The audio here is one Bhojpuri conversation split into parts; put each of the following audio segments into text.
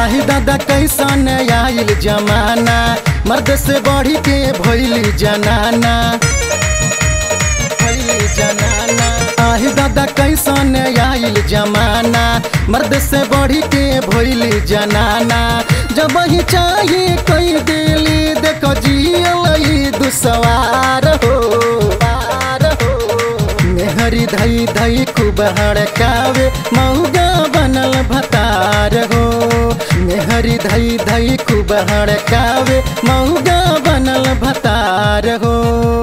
आही दादा कैसन आइल जमाना मर्द से बढ़ी के भइल जनाना भइल जनाना आही दादा कैसन आइल जमाना मर्द से बढ़ी के भइल जनाना जब ही चाहिए कोई दिली देखो जियल दुसवार हो पार हो मेहरी धई धई खूब हड़कावे मऊगा बनल भतार हो मेहरी धई धई खूब हड़कावे मऊगा बनल भतार हो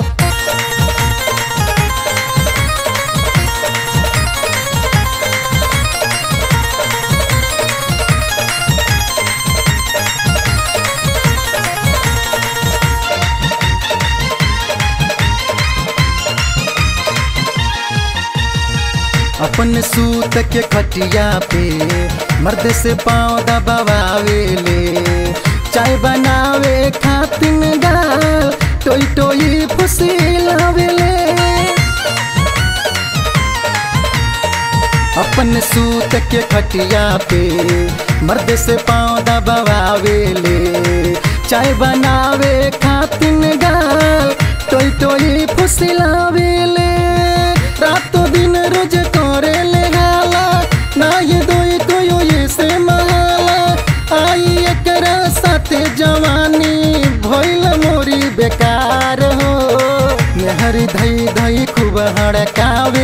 अपन सूत के खटिया पे मर्द से पाँव दबावे ले चाय बनावे खातिन गाल टोई टोई फुसिलावे ले अपन सूत के खटिया पे मर्द से पाँव दबावे ले चाय बनावे खातिन गाल टोई टोई फुसिलावे ले रातों दिन रोज करे ले गाला ना ये दोई कोयो ये से महाला आई एकरा साथे जवानी भइल मोरी बेकार हो मेहरी धई धई खूब हड़कावे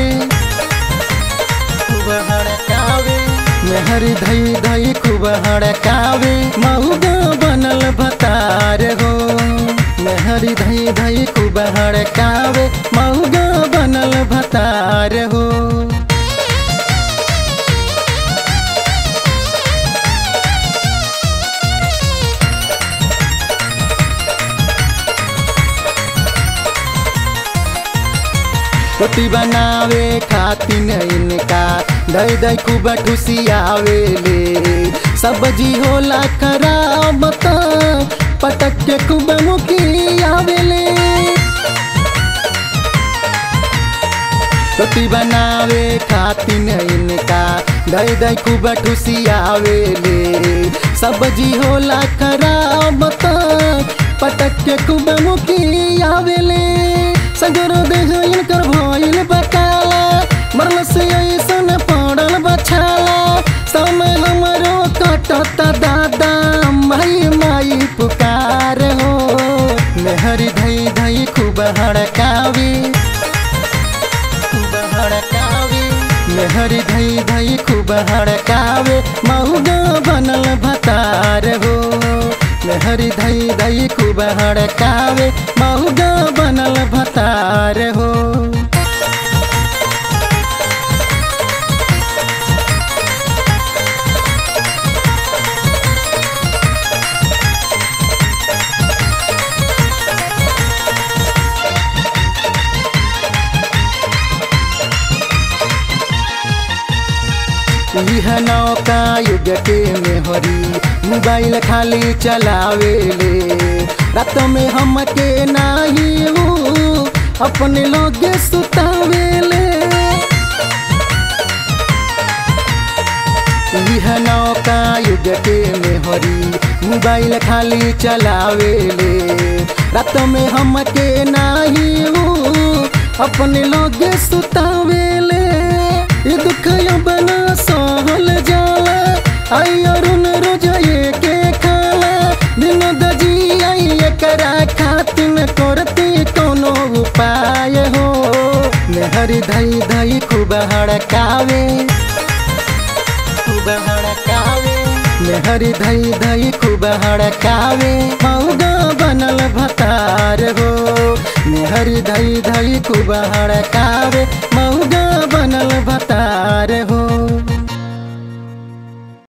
खूब हड़कावे मेहरी धई धई खूब हड़कावे मऊगा बनल भतार हो मेहरी धई धई खूब हड़कावे मऊगा बनल भतार हो रोटी बनावे खातिन इनका दई दई खूब ठुसियावे ले सब्जी होला खराब त पटक के खूब मुखियावे ले रोटी बनावे खातिन इनका दई दई खूब ठुसियावे ले सब्जी होला खराब त पटक के खूब मुखियावे ले सगरो देह इनकर भइल बकाला मरल से ऐसन पड़ल बछाला समय हमरो कटत दादा माई माई पुकार हो मेहरी धई धई खूब हड़कावी खूब हड़कावी मेहरी धई धई खूब हड़कावे मऊगा बनल भतार हो मेहरी धई धई खूब हड़कावे मऊगा बनल भतार हो यह नौका युग के मेहरी मोबाइल खाली चलावे ले रात में हम के नाही ऊ अपने लोग सुतावे ले यह नौका युग के मेहरी मोबाइल खाली चलावे ले रात में हम के नाही ऊ अपने लोग सुतावे ले ये दुख बना सहल जाला आई अरुण रोज ये के खाला दिन दजी आई एकरा खातिन करती कोनो उपाय हो मेहरी धई धई खूब हड़कावे खूब हड़कावे मेहरी धई धई खूब हड़कावे मऊगा बनल भतार हो मेहरी धई धई खूब हड़कावे मऊगा बनल भतार हो